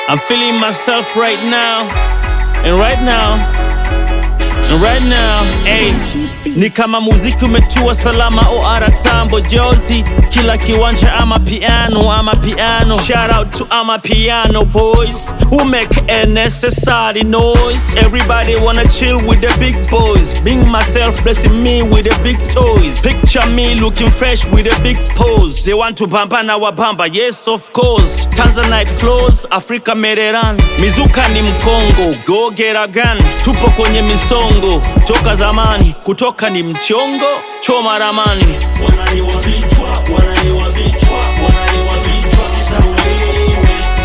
I'm feeling myself right now. And right now, and right now, hey, ni kama muziki umetua salama OR tambo jozi kila kiwanja ama piano ama piano shout out to ama piano boys who make a necessary noise everybody wanna chill with the big boys being myself blessing me with the big toys picture me looking fresh with a big pose they want to bamba na wabamba yes of course Tanzanite flows Africa Mereran mizuka ni mkongo go get a gun tupo kwenye misongo toka zamani kutoka ni mchongo choma ramani wanaliwa vichwa wanaliwa vichwa wanaliwa vichwa kisa wewe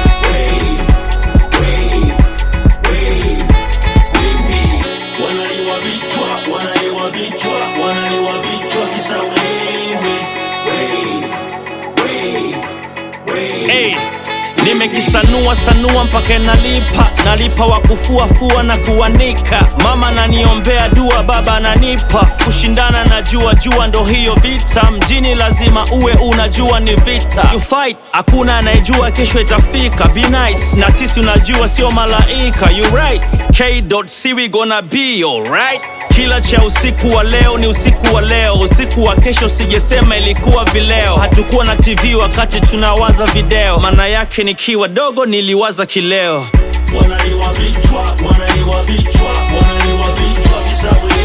wanaliwa vichwa wanaliwa vichwa wanaliwa vichwa kisa wewe hey. Nimekisanua sanua mpaka inalipa, nalipa wa kufuafua na kuanika. Mama naniombea dua, baba ananipa kushindana na jua jua, ndo hiyo vita mjini, lazima uwe unajua ni vita. You fight, hakuna anayejua kesho itafika. Be nice na sisi, unajua sio malaika. You right, K.C we gonna be alright. Kila cha usiku wa leo ni usiku wa leo, usiku wa kesho sijesema ilikuwa vileo. Hatukuwa na TV wakati tunawaza video, maana yake nikiwa dogo niliwaza kileo. Wanaliwa vichwa, wanaliwa vichwa, wanaliwa vichwa, kisa